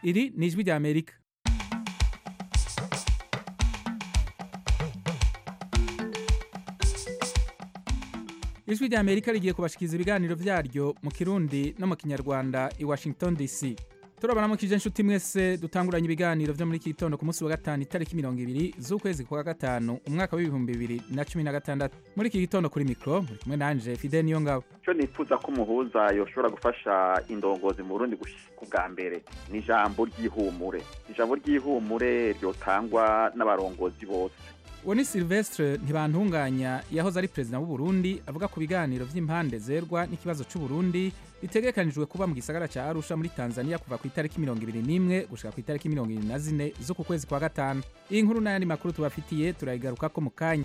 iri ni ijwi rya amerika ijwi rya amerika rigiye kubashikiriza ibiganiro vyaryo mu kirundi no mu kinyarwanda i washington dc turabaramukije inshuti mwese dutanguranye ibiganiro vyo muri iki gitondo ku munsi wa gatanu itariki mirongo ibiri z'ukwezi kwa gatanu umwaka w'ibihumbi bibiri na cumi na gatandatu muri iki gitondo kuri mikro muri kumwe nanje fide niyo ngabo icyo nifuza ko umuhuza yoshobora gufasha indongozi mu burundi ku bwa mbere ni ijambo ry'ihumure ijambo ry'ihumure ryotangwa n'abarongozi bose uwo ni silvestre ntibantunganya yahoze ari perezida w'uburundi avuga ku biganiro vy'impande zerwa n'ikibazo c'uburundi bitegekanijwe kuba mu gisagara ca arusha muri tanzania kuva ku itariki mirongo ibiri n'imwe gushika ku itariki mirongo ibiri na zine z'uku kwezi kwa gatanu iyi nkuru n'ayandi makuru tubafitiye turayigarukako mu kanya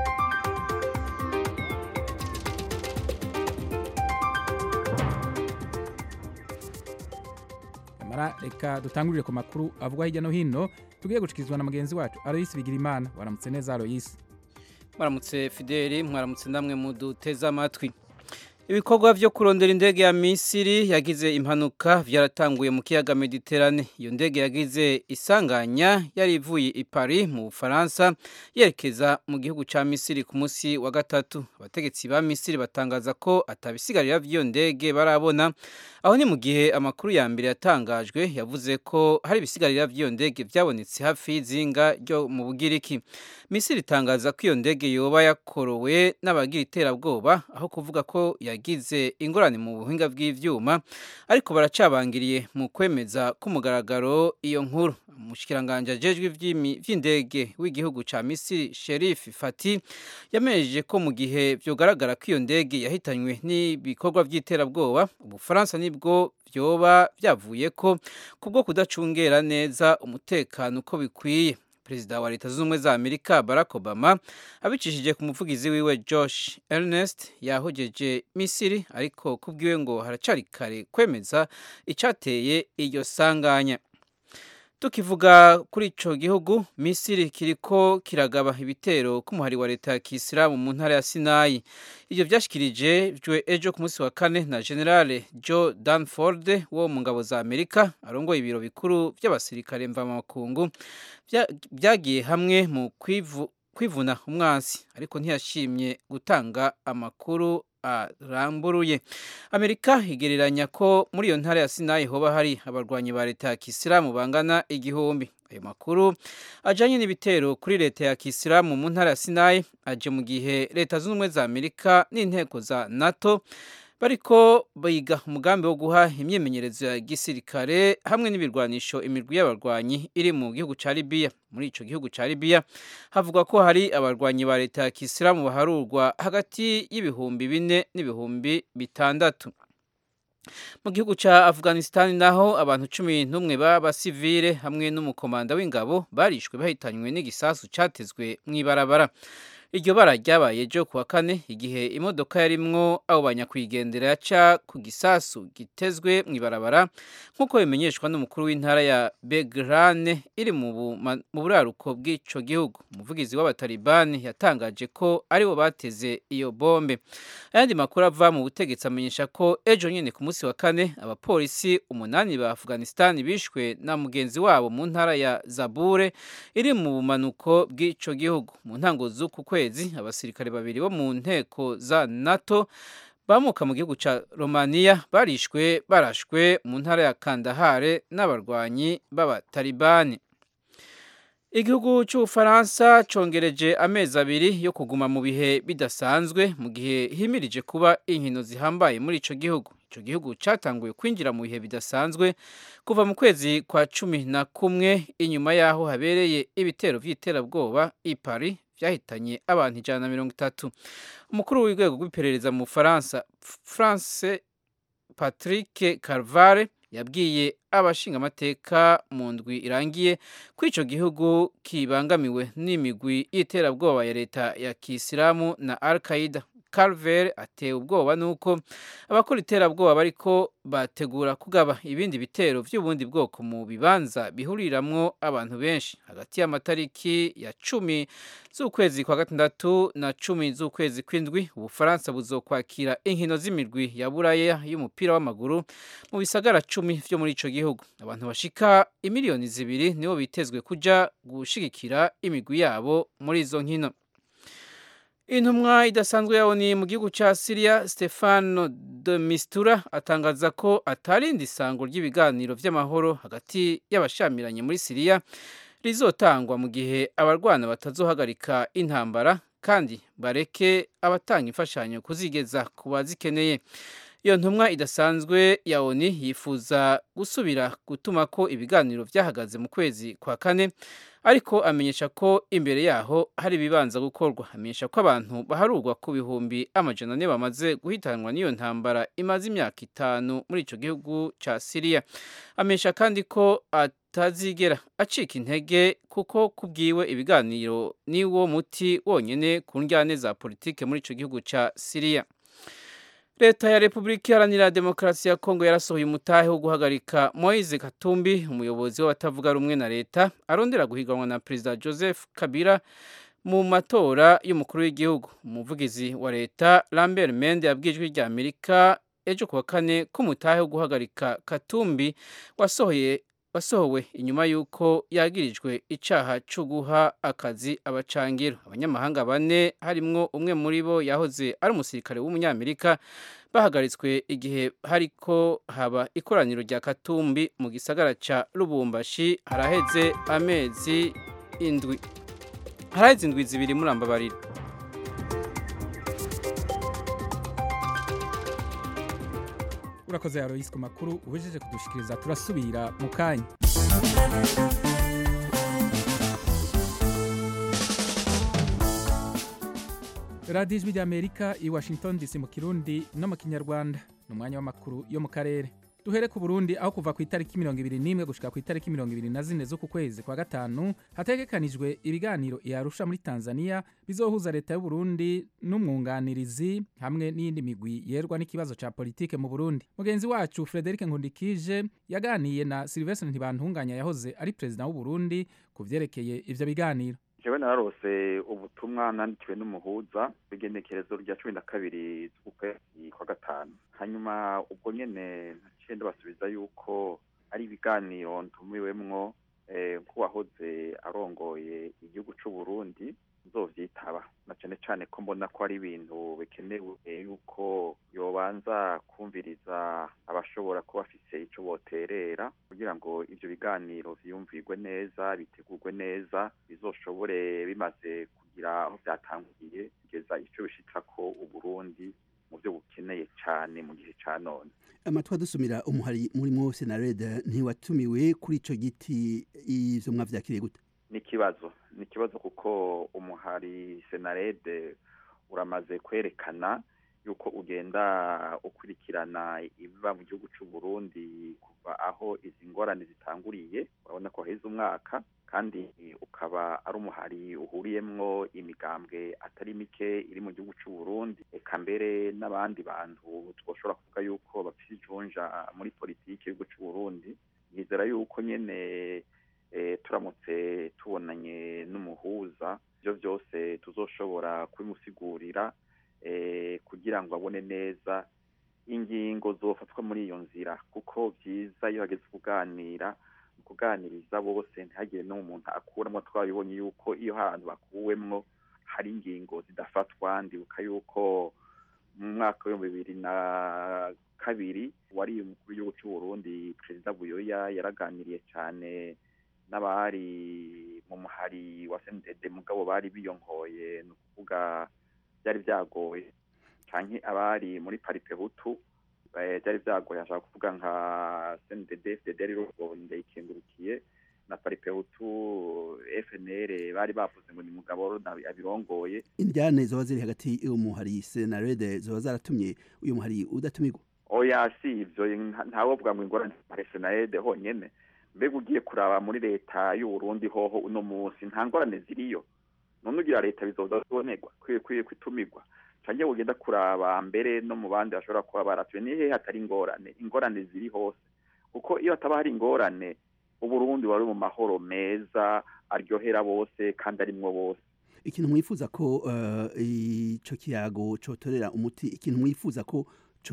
nyamara reka dutangurire ku makuru avugwa hirya no hino tugiye gushyikirizwa na mugenzi wacu aloyisi bigirimana waramutse neza aloyisi mwaramutse fideli mwaramutse namwe muduteze amatwi ibikorwa vyo kurondera indege ya misiri yagize impanuka vyaratanguye mu kiyaga mediterane iyo ndege yagize isanganya yari ivuye i paris mu bufaransa yerekeza mu gihugu ca misiri ku munsi wa gatatu abategetsi ba misiri batangaza ko atabisigarira vy'iyo ndege barabona aho ni mu gihe amakuru ya mbere yatangajwe yavuze ko hari ibisigarira vy'iyo ndege vyabonetse hafi y'izinga ryo mu bugiriki misiri itangaza ko iyo ndege yoba yakorowe n'abagira iterabwoba aho kuvuga ko yagize ingorane mu buhinga bw'ivyuma ariko baracabangiriye mu kwemeza k'umugaragaro iyo nkuru umushikiranganje ajejwe vy'indege w'igihugu ca misiri sherif fati yamenyesheje ko mu gihe vyogaragara ko iyo ndege yahitanywe n'ibikorwa vy'iterabwoba ubufaransa nibwo vyoba vyavuye ko kubwo kudacungera neza umutekano uko bikwiye perezida wa leta zunze ubumwe za amerika barack obama abicishije ku muvugizi wiwe josh ernest yahogeje misiri ariko kubwiwe ngo haracari kare kwemeza icateye iryo sanganya tukivuga kuri ico gihugu misiri kiriko kiragaba ibitero k'umuhari wa leta ya kisilamu mu ntara ya sinayi ivyo vyashikirije jwe ejo ku munsi wa kane na generale joe danford wo mu ngabo za amerika arongoye ibiro bikuru vy'abasirikare mvamakungu vyagiye hamwe mu kwivu kwivuna umwansi ariko ntiyashimye gutanga amakuru aramburuye amerika igereranya ko muri iyo ntara ya sinayi hoba hari abarwanyi ba leta ya kisilamu bangana igihumbi ayo makuru ajanye n'ibitero kuri leta ya kisilamu mu ntara ya sinayi aje mu gihe leta zunze ubumwe za amerika n'inteko za nato bariko biga umugambi wo guha imyimenyerezo ya gisirikare hamwe n'ibirwanisho imirwi y'abarwanyi iri mu gihugu ca Libya muri ico gihugu ca Libya havugwa ko hari abarwanyi ba leta ya Kisilamu baharurwa hagati y'ibihumbi bine n'ibihumbi bitandatu mu gihugu ca Afghanistan naho abantu cumi n'umwe b'abasivile hamwe n'umukomanda w'ingabo barishwe bahitanywe n'igisasu catezwe mw'ibarabara iryo bara ryabaye ejo kuwa kane igihe imodoka yarimwo abo banyakwigendera yaca ku gisasu gitezwe mw'ibarabara nk'uko bimenyeshwa n'umukuru w'intara ya Begrane iri mu buraruko bw'ico gihugu umuvugizi w'abatalibani yatangaje ko aribo bateze iyo bombe ayandi makuru ava mu butegetsi amenyesha ko ejo nyene ku munsi wa kane abapolisi umunani ba Afghanistan bishwe na mugenzi wabo mu ntara ya Zabure iri mu bumanuko bw'ico gihugu mu ntango z'uku kwezi abasirikare babiri bo mu nteko za NATO bamuka mu gihugu ca Romania barishwe barashwe mu ntara ya Kandahare n'abarwanyi b'abatalibani Igihugu c'Ubufaransa congereje amezi abiri yo kuguma mu bihe bidasanzwe mu gihe himirije kuba inkino zihambaye muri ico gihugu. Ico gihugu catanguye kwinjira mu bihe bidasanzwe kuva mu kwezi kwa cumi na kumwe inyuma yaho habereye ibitero vy'iterabwoba i Paris vyahitanye abantu ijana na mirongo itatu. Umukuru w'urwego rw'iperereza mu Bufaransa France Patrick Carvare yabwiye abashinga amateka mu ndwi irangiye ko ico gihugu kibangamiwe n'imigwi y'iterabwoba ya leta ya Kisilamu na Al-Qaeda Carver ateye ubwoba nuko abakora iterabwoba bariko bategura kugaba ibindi bitero vy'ubundi bwoko mu bibanza bihuriramwo abantu benshi hagati y'amatariki ya cumi z'ukwezi kwa gatandatu na cumi z'ukwezi kw'indwi ubufaransa buzokwakira inkino z'imirwi ya buraya y'umupira w'amaguru mu bisagara cumi vyo muri ico gihugu abantu bashika imiliyoni zibiri nibo bitezwe kuja gushigikira imigwi yabo muri izo nkino intumwa idasanzwe yawo ni mu gihugu ca Syria Stefano de Mistura atangaza ko atarindi isango ry'ibiganiro vy'amahoro hagati y'abashamiranye muri Syria rizotangwa mu gihe abarwana batazohagarika intambara kandi bareke abatanga imfashanyo kuzigeza ku bazikeneye iyo ntumwa idasanzwe ya ONU yifuza gusubira gutuma ko ibiganiro vyahagaze mu kwezi kwa kane ariko amenyesha ko imbere yaho hari ibibanza gukorwa amenyesha ko abantu baharurwa ku bihumbi amajana ane bamaze guhitanwa n'iyo ntambara imaze imyaka itanu muri ico gihugu ca Syria amenyesha kandi ko atazigera acika intege kuko kubwiwe ibiganiro niwo muti wonyene ku njyane za politike muri ico gihugu ca Syria leta ya repubulika iharanira demokarasi ya kongo yarasohoye umutahe wo guhagarika moise katumbi umuyobozi w'abatavuga rumwe na leta arondera guhiganwa na perezida joseph kabila mu matora y'umukuru w'igihugu umuvugizi wa leta lambert mende yabwiye ijwi rya amerika ejo kuwa kane ko umutahe wo guhagarika katumbi wasohoye wasohowe inyuma y'uko yagirijwe icaha cyo guha akazi abacangiro abanyamahanga bane harimwo umwe muri bo yahoze ari umusirikare w'umunyamerika bahagaritswe igihe hariko haba ikoraniro rya katumbi mu gisagara ca lubumbashi haraheze amezi indwi haraheze indwi zibiri murambabarira urakoze yaroyisi ku makuru ubejeje kudushikiriza turasubira mu kanya radiyo ijwi ry'amerika i washington dc mu kirundi no mu kinyarwanda ni umwanya w'amakuru yo mu karere duhere ku burundi aho kuva ku itariki mirongo ibiri n'imwe gushika ku itariki mirongo ibiri na zine z'uku kwezi kwa gatanu hategekanijwe ibiganiro iyarusha muri tanzania bizohuza leta y'uburundi n'umwunganirizi hamwe n'iyindi migwi yerwa n'ikibazo ca politike mu burundi mugenzi wacu frederic nkundikije yaganiye na silvestre ntibantunganya yahoze ari perezida w'uburundi ku vyerekeye ivyo biganiro jewe nararose ubutumwa nandikiwe n'umuhuza w'igenekerezo rya cumi na kabiri z'ukwezi kwa gatanu hanyuma ubwo nyene naciye ndabasubiza yuko ari ibiganiro ntumiwemwo nk'uwahoze arongoye igihugu c'uburundi nzovyitaba na cane cane ko mbona ko ari ibintu bikenewe yuko yobanza kumviriza abashobora kuba bafise ico boterera kugira ngo ivyo biganiro vyiyumvirwe neza bitegurwe neza bizoshobore bimaze kugira aho vyatanguye kugeza ico bishitsako uburundi mu vyo bukeneye cane mu gihe ca none amatwi dusumira umuhari murimwo senarede ntiwatumiwe kuri ico giti ivyo mwavyakiriye gute ni ikibazo ni ikibazo kuko umuhari senarede uramaze kwerekana yuko ugenda ukurikirana ibiba mu gihugu c'u Burundi kuva aho izi ngorane zitanguriye urabona ko haheze umwaka kandi ukaba ari umuhari uhuriyemwo imigambwe atari mike iri mu gihugu c'u Burundi eka mbere n'abandi bantu twoshobora kuvuga yuko bafise ijunja muri politiki y'igihugu c'u Burundi nizera yuko nyene turamutse tubonanye n'umuhuza ibyo byose tuzoshobora kubimusigurira kugira ngo abone neza ingingo zofatwa muri iyo nzira kuko byiza iyo hageze kuganira kuganiriza bose ntihagire n'umuntu akuramo twabibonye yuko iyo hantu bakuwemwo hari ingingo zidafatwa ndibuka yuko mu mwaka w'ibihumbi bibiri na kabiri wari umukuru w'igihugu cy'u Burundi perezida buyoya yaraganiriye cyane n'abari mu muhari wa sendede mugabo bari biyonkoye ni ukuvuga byari byagoye canke abari muri parite butu byari byagoye ashaka kuvuga nka sendede fdd yari rogonde ikengurukiye na parite butu fnr bari bavuze ngo ni mugabo abirongoye indyane zoba ziri hagati y'umuhari senarede zoba zaratumye uyu muhari udatumirwa oya si ivyo ntawovuga ngo ingorane senarede honyene mbega ugiye kuraba muri leta y'uburundi hoho uno munsi nta ngorane ziriyo none ugira leta bizoza zibonerwa kwiye kwiye kwitumirwa canke ugenda kuraba mbere no mu bandi bashobora kuba baratuye ni hehe hatari ingorane ingorane ziri hose kuko iyo hataba hari ingorane uburundi wari mu mahoro meza aryohera bose kandi arimwo bose ikintu mwifuza ko uh, ico kiyago cotorera umuti ikintu mwifuza ko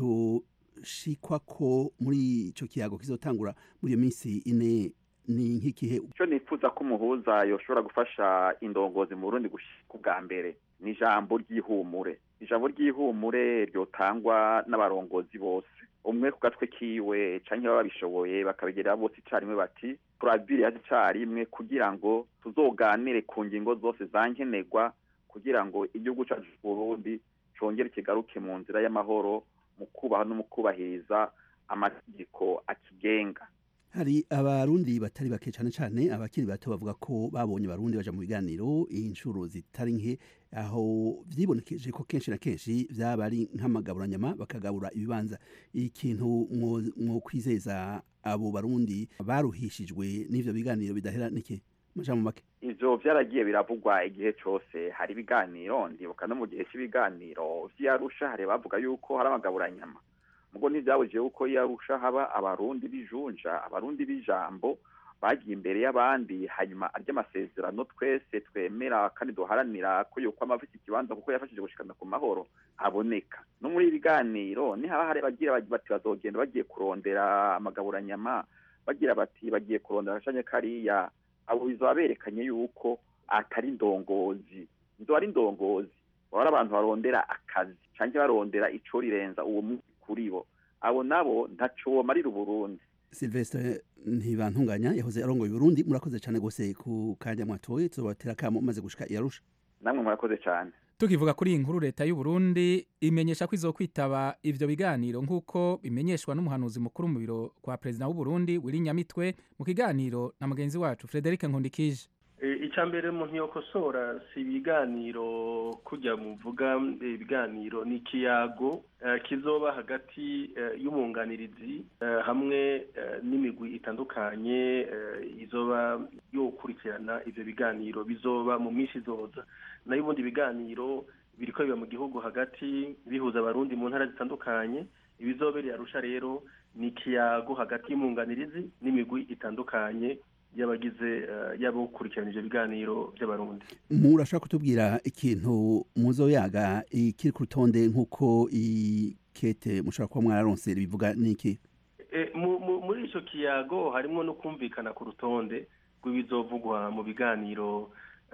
coshikwa ko muri ico kiyago kizotangura muri iyo minsi ine ni nk'ikihe ico nifuza ko umuhuza yoshobora gufasha indongozi mu burundi gushika ubwa mbere ni ijambo ry'ihumure ijambo ry'ihumure ryotangwa n'abarongozi bose umwe ku gatwe kiwe canke baba babishoboye bakabigerera bose icarimwe bati turabiriya icarimwe kugira ngo tuzoganire ku ngingo zose zankenerwa kugira ngo igihugu cacu Burundi congere kigaruke mu nzira y'amahoro mu kubaha no mu kubahiriza amategeko akigenga hari abarundi batari bake cyane cyane abakiri bato bavuga ko babonye abarundi baja mu biganiro inshuro zitari nke aho vyibonekeje ko kenshi na kenshi vyaba ari nk'amagaburanyama bakagabura ibibanza ikintu mwo kwizeza abo barundi baruhishijwe n'ivyo biganiro bidahera niki majambo make ivyo vyaragiye biravugwa igihe cose hari ibiganiro ndibuka no mu gihe cy'ibiganiro vy'arusha hari bavuga yuko hari amagaburanyama mugo ntivyabujije yuko yarusha haba abarundi bijunja abarundi b'ijambo bagiye imbere y'abandi hanyuma arya amasezerano twese twemera kandi duharanira ko yuko amafite ikibanza kuko yafashije gushikana ku mahoro aboneka no muri ibiganiro nihaba hari bagira bati bazogenda bagiye kurondera amagaburanyama bagira bati bagiye kurondera agashanye kariya abo bizoba berekanye yuko atari indongozi izo ari indongozi baba ari abantu barondera akazi canke barondera ico rirenza uwo munsi kuri bo abo nabo ntaco bomarira uburundi Silvestre ntibantunganya yahoze arongoye Burundi murakoze cyane gose ku kanya mwatoye tuzobatera kamo maze gushika yarusha namwe murakoze cyane tukivuga kuri iyi nkuru leta y'u Burundi imenyesha ko izokwitaba ivyo biganiro nk'uko bimenyeshwa n'umuhanuzi mukuru mu biro kwa perezida w'u Burundi Willy Nyamitwe mu kiganiro na mugenzi wacu Frederic Nkundikije icya mbere umuntu yokosora si ibiganiro kujya muvuga ibiganiro ni ikiyago kizoba hagati y'umwunganirizi hamwe n'imigwi itandukanye izoba yokurikirana ibyo biganiro bizoba mu minsi izoza nayo ubundi biganiro biriko biba mu gihugu hagati bihuza abarundi mu ntara zitandukanye ibizobereye arusha rero ni ikiyago hagati y'umwunganirizi n'imigwi itandukanye y'abagize yabo gukurikirana ivyo biganiro by'abarundi murashaka kutubwira ikintu muzoyaga ikiri ku rutonde nk'uko ikete mushobora kuba mwararonse bivuga niki muri ico kiyago harimo no kumvikana ku rutonde rw'ibizovugwa mu biganiro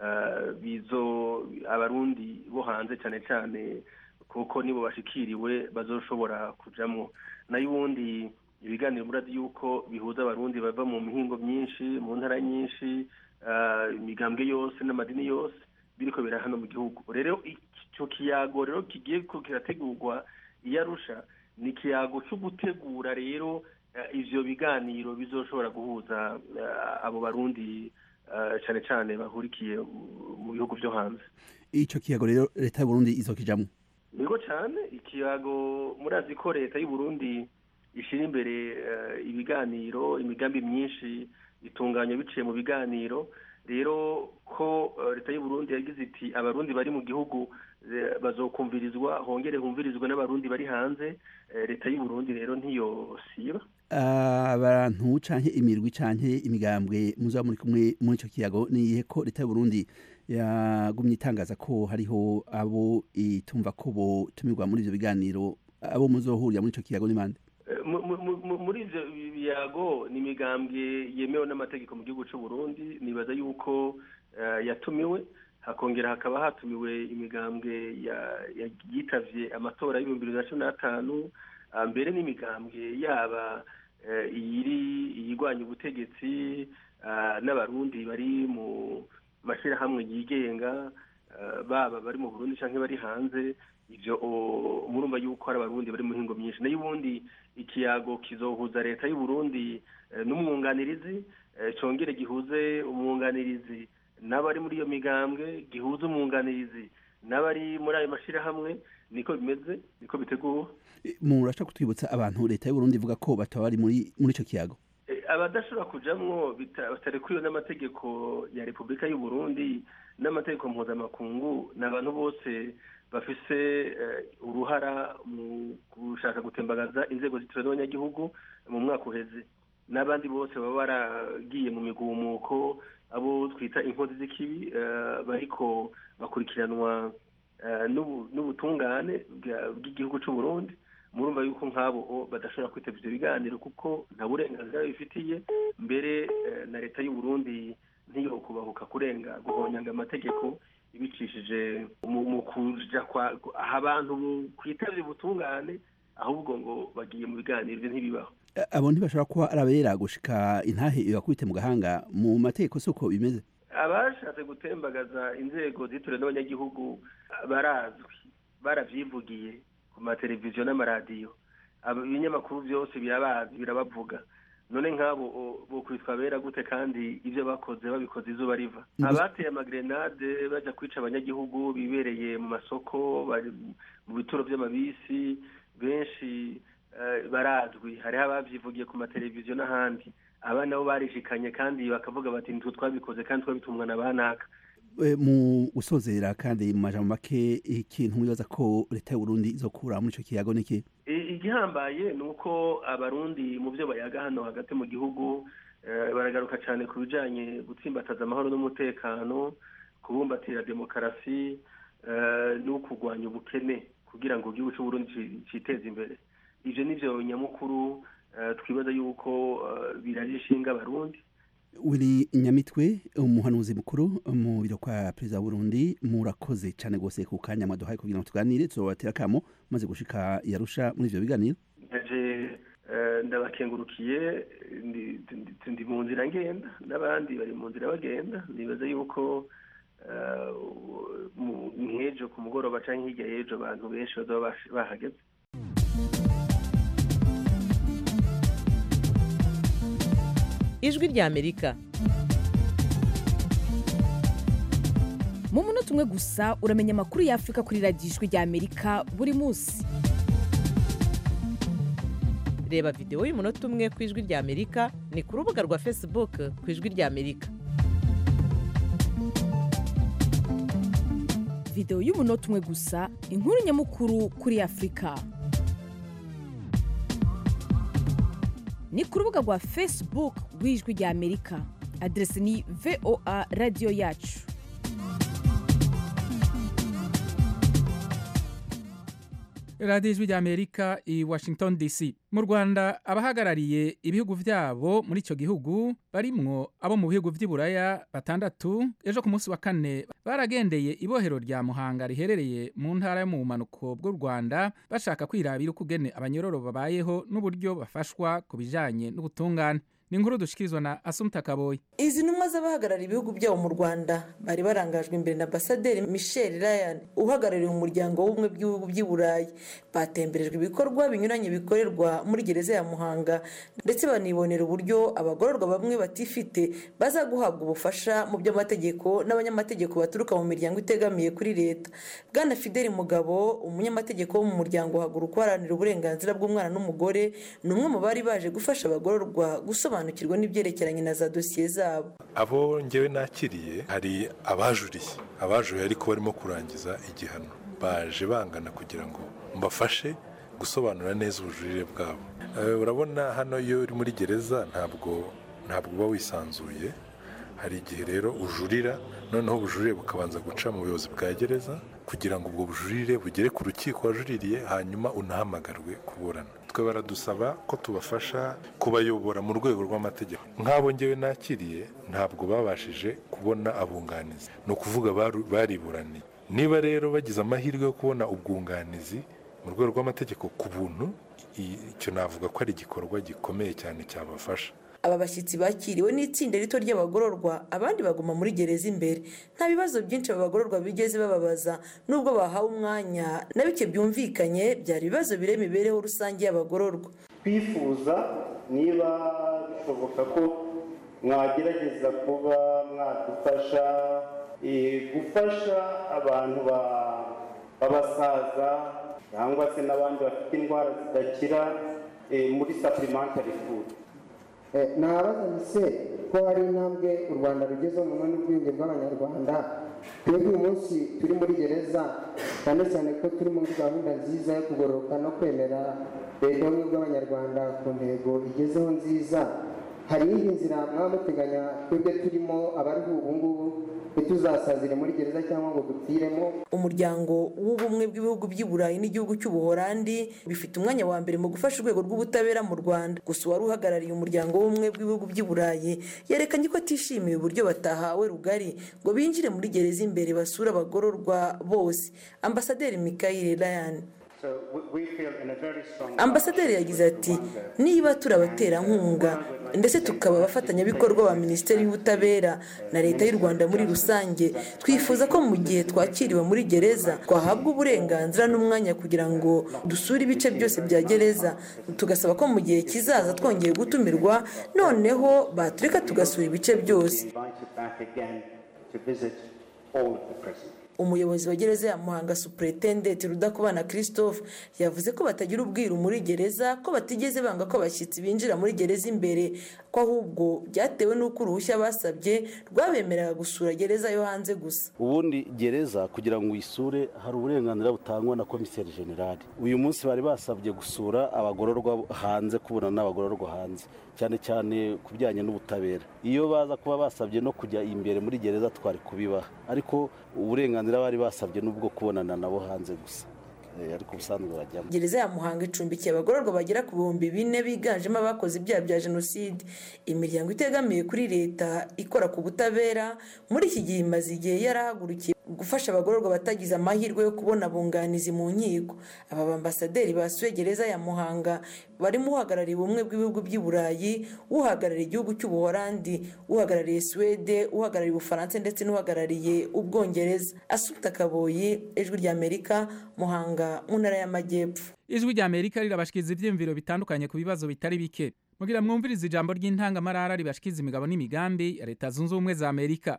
bizo abarundi bo hanze cyane cyane kuko nibo bashikiriwe bazoshobora kujamwo nayo ubundi ibiganiro murazi yuko bihuza abarundi bava mu mihingo myinshi mu ntara nyinshi imigambwe yose n'amadini yose biriko bira hano mu gihugu rero icyo kiyago rero kigiye kirategurwa iyo arusha ni ikiyago cyo gutegura rero ivyo biganiro bizoshobora guhuza abo barundi cyane cyane bahurikiye mu bihugu vyo hanze ico kiyago rero leta y'uburundi izokijamwo nigo cyane ikiyago murazi ko leta y'uburundi ishyira imbere ibiganiro imigambi myinshi itunganya biciye mu biganiro rero ko leta y'u Burundi yagize iti abarundi bari mu gihugu bazokumvirizwa hongere humvirizwe n'abarundi bari hanze leta y'u Burundi rero ntiyosiba abantu canke imirwi canke imigambwe muzaba muri kumwe muri ico kiyago niyihe ko leta y'u Burundi yagumye itangaza ko hariho abo itumva ko botumirwa muri ivyo biganiro abo muzohurira muri ico kiyago ni bande muri ivyo biyago ni imigambwe yemewe n'amategeko mu gihugu cy'u Burundi nibaza yuko yatumiwe hakongera hakaba hatumiwe imigambwe yitavye amatora y'ibihumbi bibiri na cumi n'atanu mbere n'imigambwe yaba iyiri iyigwanya ubutegetsi n'abarundi bari mu mashyirahamwe yigenga baba bari mu Burundi canke bari hanze ivyo murumva yuko hari abarundi bari mu hingo myinshi nayo ubundi ikiyago kizohuza leta y'u Burundi n'umwunganirizi congere gihuze umwunganirizi n'abari muri iyo migambwe gihuze umwunganirizi n'abari muri ayo mashirahamwe niko bimeze niko biteguwe murashaka kutwibutsa abantu leta y'u Burundi ivuga ko bataba bari muri muri ico kiyago abadashobora kujamwo batarekuwe n'amategeko ya repubulika y'u Burundi n'amategeko mpuzamakungu ni abantu bose bafise uruhara mu gushaka gutembagaza inzego z'itora n'abanyagihugu mu mwaka uheze n'abandi bose baba baragiye mu migumuko abo twita inkozi z'ikibi bariko bakurikiranwa n'ubutungane bw'igihugu cy'u Burundi murumva yuko nk'abo badashobora kwitaba ibyo biganiro kuko nta burenganzira bifitiye mbere na leta y'u Burundi ntiyo kubahuka kurenga guhonyanga amategeko ibicishije mu kuja kwa aha abantu kwitabye ubutungane ahubwo ngo bagiye mu biganiro ibyo ntibibaho abo ntibashobora kuba arabera gushika intahe ibakubite mu gahanga mu mategeko si uko bimeze abashatse gutembagaza inzego zitore n'abanyagihugu barazwi baravyivugiye ku mateleviziyo n'amaradiyo ibinyamakuru byose birabazi birabavuga none nk'abo bo kwitwa bera gute kandi ibyo bakoze babikoze izuba riva abateye amagrenade bajya kwica abanyagihugu bibereye mu masoko bari mu bituro by'amabisi benshi barazwi hariho ababyivugiye ku mateleviziyo n'ahandi aba nabo barishikanye kandi bakavuga bati nitwe twabikoze kandi twabitumwa na banaka mu gusozera kandi mu majambo make ikintu mwibaza ko leta y'uburundi izokura muri ico kiyago niki igihambaye ni uko abarundi mu byo bayaga hano hagati mu gihugu baragaruka cyane ku bijanye gutsimbataza amahoro n'umutekano kubumbatira demokarasi no kurwanya ubukene kugira ngo igihugu cy'uburundi citeze imbere ivyo nivyo nyamukuru twibaza yuko biraje ishinga abarundi wiri nyamitwe umuhanuzi mukuru mu biro kwa perezida wa Burundi murakoze cyane gose ku kanya mwaduhaye kugira ngo tuganire tuzobatera kamo maze gushika yarusha muri ivyo biganiro ndaje ndabakengurukiye ndi mu nzira ngenda n'abandi bari mu nzira bagenda nibaza yuko nk'ejo ku mugoroba cyangwa hirya y'ejo abantu benshi bazaba bahageze ijwi ry'amerika mu munota umwe gusa uramenya amakuru y'afurika kuri radiyo ijwi ry'amerika buri munsi reba videwo y'umunota umwe ku ijwi ry'amerika ni ku rubuga rwa facebook ku ijwi ry'amerika videwo y'umunota umwe gusa inkuru nyamukuru kuri afurika ni ku rubuga rwa facebook rw'ijwi ry'amerika aderesi ni voa radiyo yacu radiyo ijwi ry'amerika i washington dc mu rwanda abahagarariye ibihugu byabo muri icyo gihugu barimwo abo mu bihugu by'iburaya batandatu ejo ku munsi wa kane baragendeye ibohero rya muhanga riherereye mu ntara yo mu bumanuko bw'u rwanda bashaka kwirabira uko ugene abanyororo babayeho n'uburyo bafashwa ku bijyanye n'ubutungane ni inkuru dushikirizwa na asumta kaboyi izi ntumwa z'abahagarariye ibihugu byabo mu rwanda bari barangajwe imbere na ambasaderi michel ryan uhagarariye umuryango w'ubumwe bw'ibihugu by'i burayi batemberejwe ibikorwa binyuranye bikorerwa muri gereza ya muhanga ndetse banibonera uburyo abagororwa bamwe batifite baza guhabwa ubufasha mu by'amategeko n'abanyamategeko baturuka mu miryango itegamiye kuri leta bwana fideli mugabo umunyamategeko wo mu muryango uhaguruka uharanira uburenganzira bw'umwana n'umugore ni umwe mu bari baje gufasha abagororwa gusobanura gusobanukirwa n'ibyerekeranye na za dosiye zabo abo ngewe nakiriye hari abajuriye abajuriye ariko barimo kurangiza igihano baje bangana kugira ngo mbafashe gusobanura neza ubujurire bwabo urabona hano iyo uri muri gereza ntabwo ntabwo uba wisanzuye hari igihe rero ujurira noneho ubujurire bukabanza guca mu buyobozi bwa gereza kugira ngo ubwo bujurire bugere ku rukiko wajuririye hanyuma unahamagarwe kuburana twe baradusaba ko tubafasha kubayobora mu rwego rw'amategeko nk'abo ngewe nakiriye ntabwo babashije kubona abunganizi ni ukuvuga bariburaniye niba rero bagize amahirwe yo kubona ubwunganizi mu rwego rw'amategeko ku buntu icyo navuga ko ari igikorwa gikomeye cyane cyabafasha aba bashyitsi bakiriwe n'itsinda rito ry'abagororwa abandi baguma muri gereza imbere nta bibazo byinshi aba bagororwa bigeze bababaza nubwo bahawe umwanya na bike byumvikanye byari ibibazo bire imibereho rusange y'abagororwa twifuza niba bishoboka ko mwagerageza kuba mwadufasha gufasha abantu b'abasaza cyangwa se n'abandi bafite indwara zidakira muri supplementary food nabaza se ko hari intambwe u rwanda rugezeho mu bunini bw'ubwenge bw'abanyarwanda twebwe uyu munsi turi muri gereza cyane cyane ko turi muri gahunda nziza yo kugororoka no kwemera leta y'ubumwe bw'abanyarwanda ku ntego igezeho nziza hari iyindi nzira mwaba muteganya twebwe turimo abariho ubu ngubu ntituzasazire muri gereza cyangwa ngo dupfiremo umuryango w'ubumwe bw'ibihugu by'i burayi n'igihugu cy'ubuhorandi bifite umwanya wa mbere mu gufasha urwego rw'ubutabera mu rwanda gusa uwari uhagarariye umuryango w'ubumwe bw'ibihugu by'i burayi yerekanye ko atishimiye uburyo batahawe rugari ngo binjire muri gereza imbere basure abagororwa bose ambasaderi mikayire ryan ambasaderi yagize ati niba turi abaterankunga ndetse tukaba abafatanyabikorwa ba minisiteri y'ubutabera na leta y'u rwanda muri rusange twifuza ko mu gihe twakiriwe muri gereza twahabwa uburenganzira n'umwanya kugira ngo dusure ibice byose bya gereza tugasaba ko mu gihe kizaza twongeye gutumirwa noneho batureka tugasura ibice byose umuyobozi wa gereza ya muhanga superetendenti rudakubana christophe yavuze ko batagira ubwiru muri gereza ko batigeze banga ko abashyitsi binjira muri gereza imbere ko ahubwo byatewe n'uko uruhushya basabye rwabemereraga gusura gereza yo hanze gusa ubundi gereza kugira ngo uyisure hari uburenganzira butangwa na komiseri generale uyu munsi bari basabye gusura abagororwa hanze kubona n'abagororwa hanze cyane cyane ku bijyanye n'ubutabera iyo baza kuba basabye no kujya imbere muri gereza twari kubibaha ariko uburenganzira bari basabye n'ubwo kubonana nabo hanze gusa ariko ubusanzwe bajyamo gereza ya muhanga icumbikiye abagororwa bagera ku bihumbi bine biganjemo abakoze ibyaha bya jenoside imiryango itegamiye kuri leta ikora ku butabera muri iki gihe imaze igihe yarahagurukiye gufasha abagororwa batagize amahirwe yo kubona abunganizi mu nkiko aba bambasaderi basuye gereza ya muhanga barimo uhagarariye ubumwe bw'ibihugu by'i burayi uhagarariye igihugu cy'ubuhorandi uhagarariye suwede uhagarariye ubufaransa ndetse n'uhagarariye ubwongereza asuta kaboyi ijwi ry'amerika muhanga mu ntara y'amajyepfo ijwi ry'amerika rirabashikiriza ibyiyumviro bitandukanye ku bibazo bitari bike mugira mwumvirize ijambo ry'intangamarara ribashikiriza imigabo n'imigambi ya leta zunze ubumwe za amerika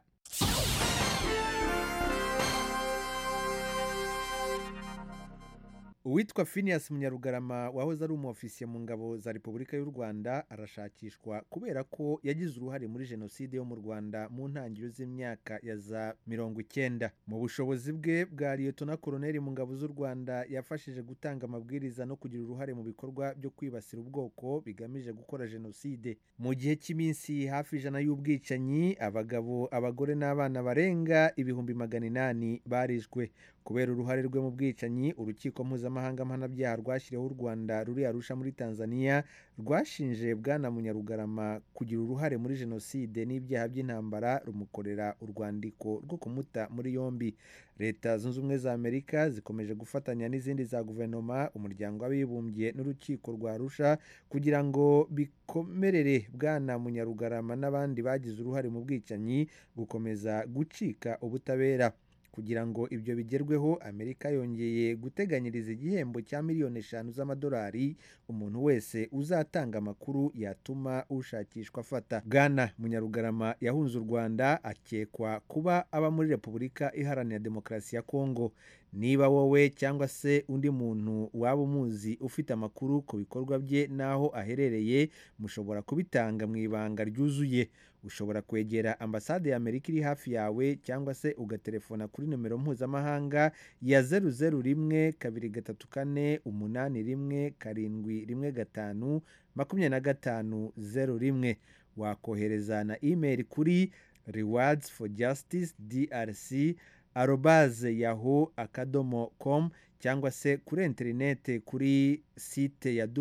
uwitwa Phineas munyarugarama wahoze ari umuofisiye mu ngabo za repubulika y'u rwanda arashakishwa kubera ko yagize uruhare muri jenoside yo mu rwanda mu ntangiriro z'imyaka ya za mirongo icyenda mu bushobozi bwe bwa liyetona koroneri mu ngabo z'u rwanda yafashije gutanga amabwiriza no kugira uruhare mu bikorwa byo kwibasira ubwoko bigamije gukora jenoside mu gihe cy'iminsi hafi ijana y'ubwicanyi abagabo abagore n'abana barenga ibihumbi magana inani barishwe kubera uruhare rwe mu bwicanyi urukiko mpuzamahanga mpanabyaha rwashyiriweho u rwanda ruri arusha muri tanzania rwashinje bwana munyarugarama kugira uruhare muri jenoside n'ibyaha by'intambara rumukorera urwandiko rwo kumuta muri yombi leta zunze ubumwe za amerika zikomeje gufatanya n'izindi za guverinoma umuryango w'abibumbye n'urukiko rwa arusha kugira ngo bikomerere bwana munyarugarama n'abandi bagize uruhare mu bwicanyi gukomeza gucika ubutabera kugira ngo ibyo bigerweho amerika yongeye guteganyiriza igihembo cya miliyoni eshanu z'amadolari umuntu wese uzatanga amakuru yatuma ushakishwa afata bwana munyarugarama yahunze u rwanda akekwa kuba aba muri repubulika iharanira demokarasi ya kongo niba wowe cyangwa se undi muntu waba umuzi ufite amakuru ku bikorwa bye n'aho aherereye mushobora kubitanga mu ibanga ryuzuye ushobora kwegera ambasade ya amerika iri hafi yawe cyangwa se ugatelefona kuri nomero mpuzamahanga ya zeru zeru rimwe kabiri gatatu kane umunani rimwe karindwi rimwe gatanu makumyabiri na gatanu zeru rimwe wakohereza na imeri kuri rewards for justice drc arobaze yaho akadomo com cyangwa se kuri interinete kuri site ya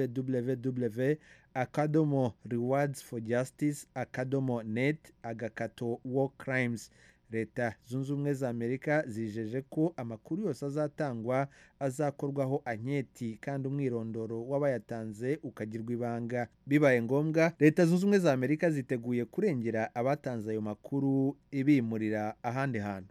www akadomo rewards for justice akadomo net agakato war crimes leta zunze ubumwe za amerika zijeje ko amakuru yose azatangwa azakorwaho anketi kandi umwirondoro w'abayatanze ukagirwa ibanga bibaye ngombwa leta zunze ubumwe za amerika ziteguye kurengera abatanze ayo makuru ibimurira ahandi hantu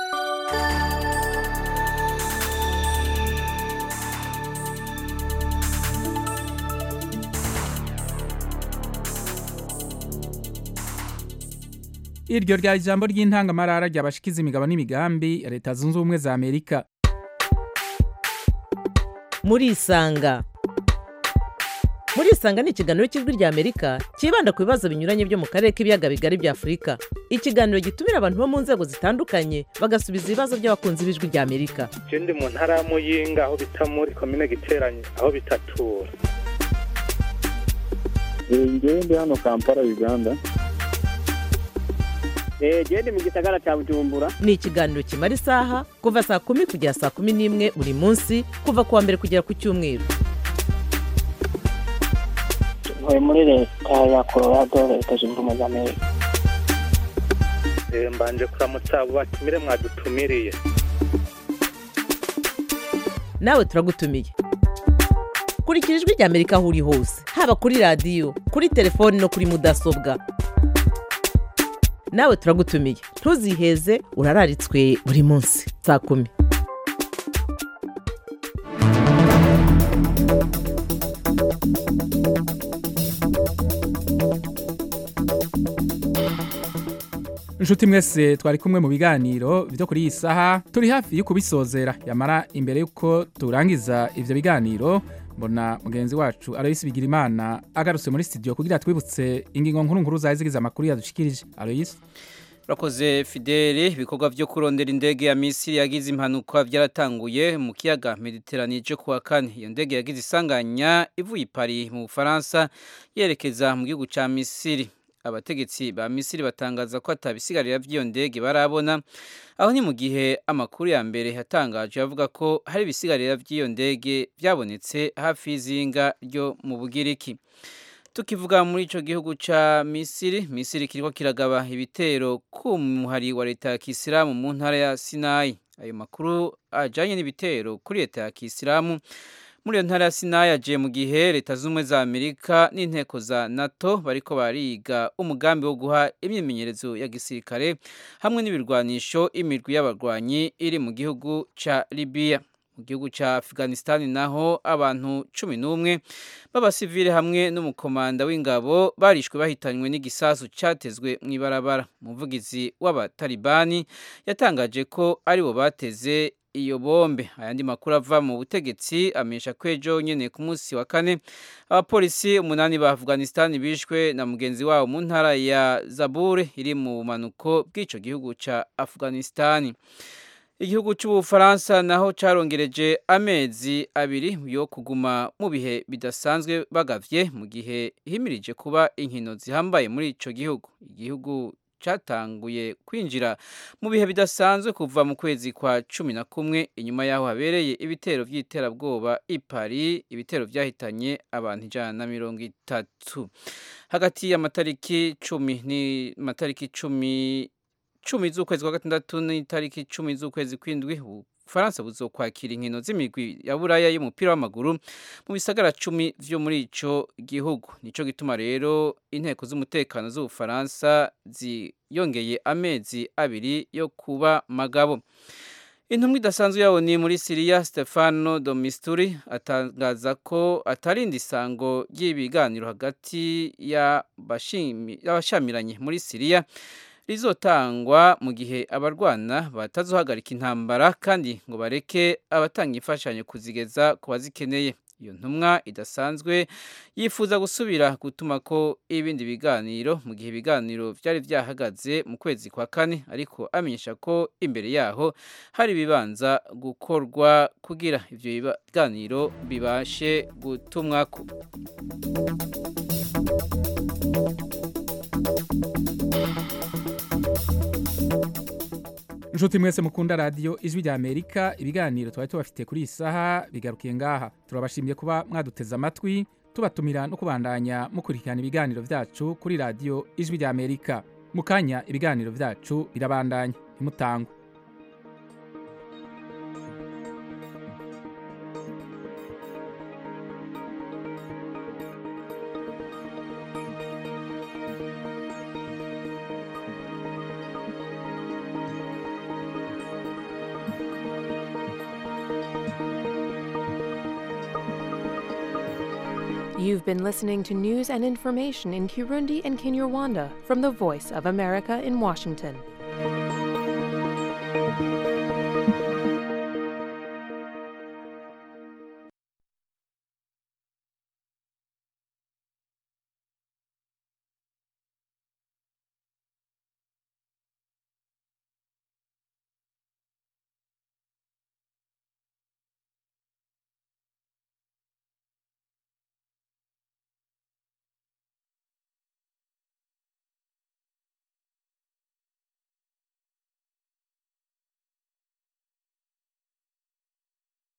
iryo rya ijambo ry'intangamarara ryabashikiza imigabo n'imigambi ya leta zunze ubumwe za amerika murisanga murisanga ni ikiganiro cy'ijwi rya amerika cyibanda ku bibazo binyuranye byo mu karere k'ibiyaga bigari bya afurika ikiganiro gitumira abantu bo mu nzego zitandukanye bagasubiza ibibazo by'abakunzi b'ijwi rya amerika je ndi mu ntara ya muyinga aho bita muri komine giteranye aho bitatura ngewe ndi hano kampala uganda gende mu gisagara cya bujumbura ni ikiganiro kimara isaha kuva saa kumi kugera saa kumi n'imwe buri munsi kuva ku wa mbere kugera ku cyumweru ntuye muri leta ya colorado leta zunze ubumwe za amerika Eh, mbanje kuramutsa abo batumire mwadutumiriye nawe turagutumiye kurikira ijwi rya amerika aho uri hose haba kuri radiyo kuri telefoni no kuri mudasobwa nawe turagutumiye ntuziheze urararitswe buri munsi saa kumi inshuti mwese twari kumwe mu biganiro byo kuri iyi saha turi hafi yo kubisozera yamara imbere y'uko turangiza ibyo biganiro mbona mugenzi wacu aloyisi bigira imana agarutse muri studio kugira twibutse ingingo nkuru nkuru zari zigize amakuru yadushikirije aloyisi Urakoze Fideli ibikorwa byo kurondera indege ya Misiri yagize impanuka byaratanguye mu kiyaga Mediterane cyo kuwa kane iyo ndege yagize isanganya ivuye i Paris mu Bufaransa yerekeza mu gihugu ca Misiri abategetsi ba Misiri batangaza ko atabisigarira by'iyo ndege barabona aho ni mu gihe amakuru ya mbere yatangaje avuga ko hari ibisigarira by'iyo ndege byabonetse hafi y'izinga ryo mu Bugiriki tukivuga muri ico gihugu ca Misiri Misiri kiriko kiragaba ibitero ku muhari wa leta ya Kisilamu mu ntara ya Sinai ayo makuru ajanye n'ibitero kuri leta ya Kisilamu muri iyo ntara ya Sinai aje mu gihe leta z'ubumwe za Amerika n'inteko za NATO bariko bariga umugambi wo guha imyimenyerezo ya gisirikare hamwe n'ibirwanisho imirwi y'abarwanyi iri mu gihugu ca Libya mu gihugu cya Afghanistan naho abantu cumi n'umwe b'abasivile hamwe n'umukomanda w'ingabo barishwe bahitanywe n'igisasu cyatezwe mu ibarabara umuvugizi w'abatalibani yatangaje ko aribo bateze iyo bombe ayandi makuru ava mu butegetsi amenyesha ko ejo nyene ku munsi wa kane abapolisi umunani ba Afghanistan bishwe na mugenzi wabo mu ntara ya Zabur iri mu bumanuko bw'ico gihugu ca Afghanistan igihugu cy'ubufaransa naho cyarongereje amezi abiri yo kuguma mu bihe bidasanzwe bagavye mu gihe himirije kuba inkino zihambaye muri ico gihugu igihugu cyatanguye kwinjira mu bihe bidasanzwe kuva mu kwezi kwa cumi na kumwe inyuma y'aho habereye ibitero by'iterabwoba i Paris ibitero byahitanye abantu ijana na mirongo itatu hagati y'amatariki cumi ni matariki cumi cumi z'ukwezi kwa gatandatu n'itariki cumi z'ukwezi kw'indwi ubufaransa buzokwakira inkino z'imigwi ya buraya y'umupira w'amaguru mu bisagara cumi vyo muri ico gihugu nico gituma rero inteko z'umutekano z'ubufaransa ziyongeye amezi abiri yo kuba magabo intumwa idasanzwe yabo ni muri siriya stefano domisturi atangaza ko atarinda isango ry'ibiganiro hagati y'abashamiranye muri siriya rizotangwa mu gihe abarwana batazohagarika intambara kandi ngo bareke abatanga imfashanyo kuzigeza ku bazikeneye iyo ntumwa idasanzwe yifuza gusubira gutuma ko ibindi biganiro mu gihe ibiganiro byari byahagaze mu kwezi kwa kane ariko amenyesha ko imbere yaho hari ibibanza gukorwa kugira ibyo biganiro bibashe gutumwako inshuti mwese mukunda radiyo ijwi rya amerika ibiganiro twari tubafite kuri iyi saha bigarukiye ngaha turabashimiye kuba mwaduteze amatwi tubatumira no kubandanya mukurikirana ibiganiro byacu kuri radiyo ijwi rya amerika mu kanya ibiganiro byacu birabandanya ntimutangwe You've been listening to news and information in Kirundi and Kinyarwanda from the Voice of America in Washington.